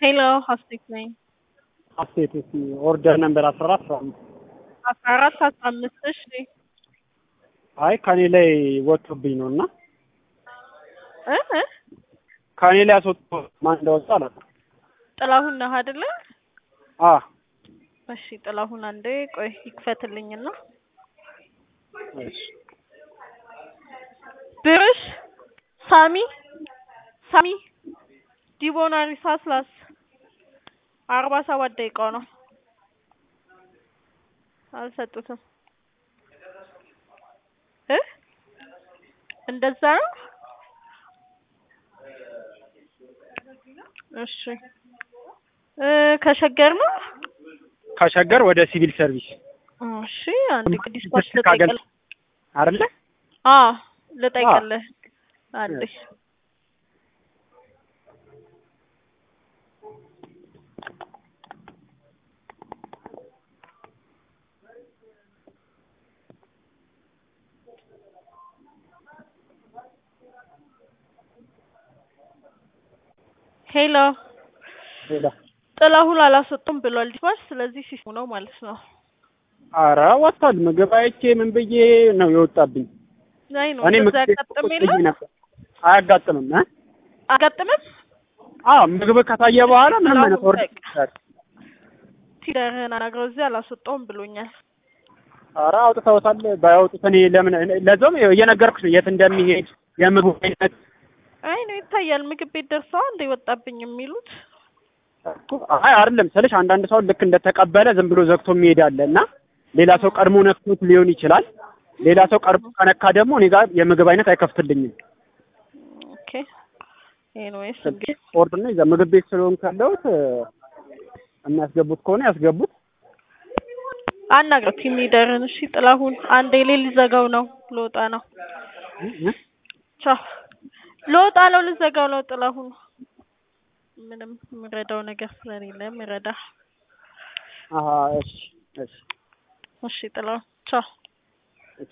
ሄሎ ሀሴት ነኝ። ሀሴት እስኪ ኦርደር ነምበር አስራ አራት አስራ አምስት አስራ አራት አስራ አምስት እሺ አይ ከኔ ላይ ወጥቶብኝ ነው እና እ እ ከኔ ላይ አስወጥቶ ማን እንደወጣ አላውቅም። ጥላሁን ነህ አይደለ? አ እሺ ጥላሁን አንዴ ቆይ ይክፈትልኝና እሺ ብርሽ ሳሚ ሳሚ ዲቦናሪ ሳስላስ አርባ ሰባት ደቂቃው ነው። አልሰጡትም እ እንደዛ ነው። እሺ እ ከሸገር ነው። ከሸገር ወደ ሲቪል ሰርቪስ እሺ አንድ ዲስፓች ካገል ልጠይቅልህ። አይደለ? አ ልጠይቅልህ አንዴ ሄሎ ሌላ ጥላሁን አላስወጡም ብሏል ዲስፓች። ስለዚህ ሲሱ ነው ማለት ነው። ኧረ ወጥቷል። ምግብ አይቼ ምን ብዬ ነው የወጣብኝ። አይ ነው እኔ እንደዛ ምግብ ያጋጥም ቁጭ የለም ብዬ ነበር። አያጋጥምም እ አጋጥምም አዎ ምግብ ከታየ በኋላ ምንም አይነት ጥላሁን ኦርደር በቃ ሲደርህን አናግረው እዚህ አላስወጣውም ብሎኛል። ኧረ አውጥተውታል። ባያወጡት እኔ ለምን ለዛውም እየነገርኩሽ ነው የት እንደሚሄድ የምግቡ አይነት አይ ነው ይታያል። ምግብ ቤት ደርሰዋ እንደ ወጣብኝ የሚሉት አይ አይደለም ስልሽ አንዳንድ ሰው ልክ እንደተቀበለ ዝም ብሎ ዘግቶ የሚሄድ አለ እና ሌላ ሰው ቀድሞ ነክቶት ሊሆን ይችላል። ሌላ ሰው ቀድሞ ከነካ ደግሞ እኔ ጋር የምግብ አይነት አይከፍትልኝም። ኦኬ ኤኒዌይስ እንግዲህ ኦርደር ነው ይዛ ምግብ ቤት ስለሆንኩ ያለሁት የሚያስገቡት ከሆነ ያስገቡት። አናግረው ቲም ሊደርን። እሺ ጥላሁን አንዴ ሌ ሊዘጋው ነው ልወጣ ነው። ቻው ልወጣ ነው ልዘጋው ነው ጥላሁን። ምንም የምረዳው ነገር ስለሌለ ምረዳ። አሀ እሺ እሺ እሺ ጥላሁን ቻው